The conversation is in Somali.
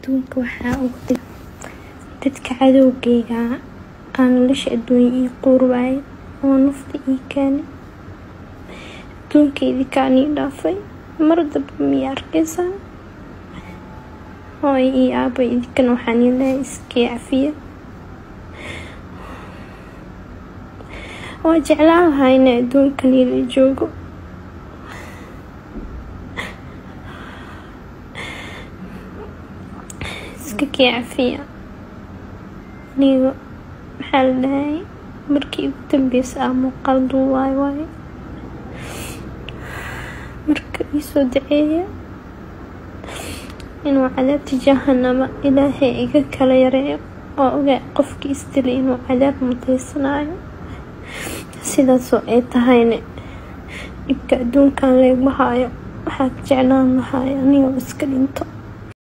adduunka waxaa ugu dib dadka cadowgeyga aan nolosha adduunya ii quurwaayay oo nafta ii keenay adduunkeydii kaan ii dhaafay mar damba miya arkaysaan hooyo iyo aabo idinkan waxaan ii leeyahay iskii cafiya waa jeclaan lahaa inay adduunkan ila joogo iska kii cafiya aniga maxaa la dhahayay markii ugu dambeysa ah muuqaal duuwaay waaye marka iisoo daceeya inuu cadaabta jahanama ilaahay iga kala yareeyo oo ogaa qofkii isdilay inuu cadaab muteysanaayo sidaasoo ay tahayna dhibka adduunkan leegma haayo waxaa jeclaan lahaay anigoo iska dhinto